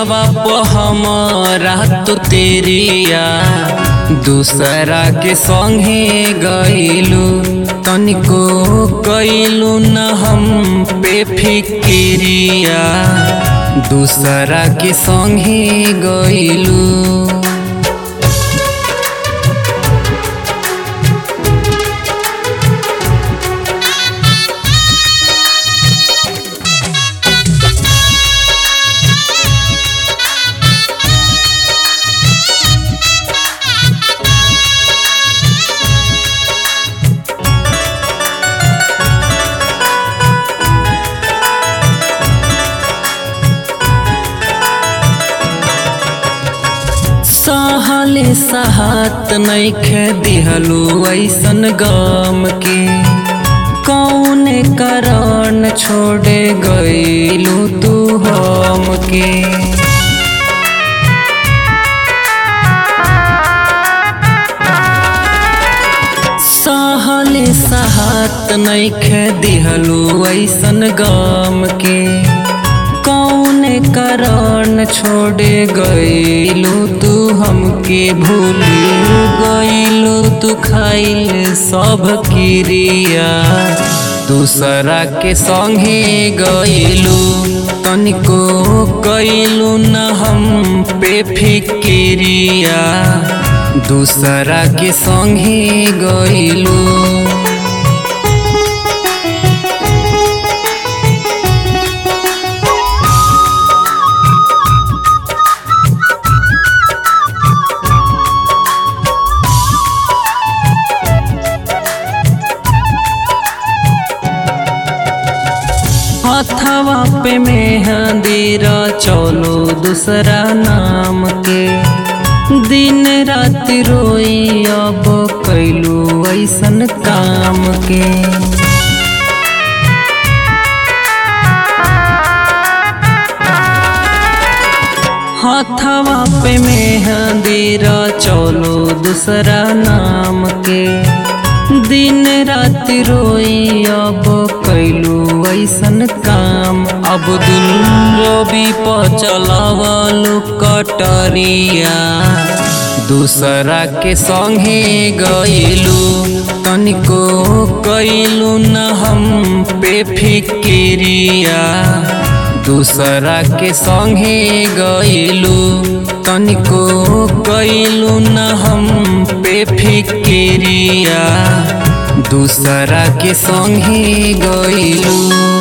दिलवा प हमरा तो तेरिया दूसरा के संगे गईलू तनिको गईलू न हम पे फिक्रिया दूसरा के संगे गईलू सहले सहात नैखे दिहलू ऐसन गम के कौन कारण छोड़े गईलू तू हम के सहले सहात नैखे दिहलू ऐसन गम के कौन कारण छोड़े गईलू तू हमके भूल गईलू तू खाइल सब क्रिया दूसरा के संगे गईलू तनिको गईलू न हम पे फिक्रिया दूसरा के संगे गईलू हथवा पे मेहंदीरा चलो दूसरा नाम के दिन रात रोई अब कैलू ऐसन काम के हथवा पे मेहंदीरा चलो दूसरा नाम के दिन रात रोई अब कैलू ऐसन काम अब्दुल रबी पर चलावलू कटरिया दूसरा के संगे गईलू तनिको कैलू न हम पे फिक्रिया दूसरा के संगे गईलू तनिको गईलू न हम पे फिक्रिया दूसरा के संगे गईलू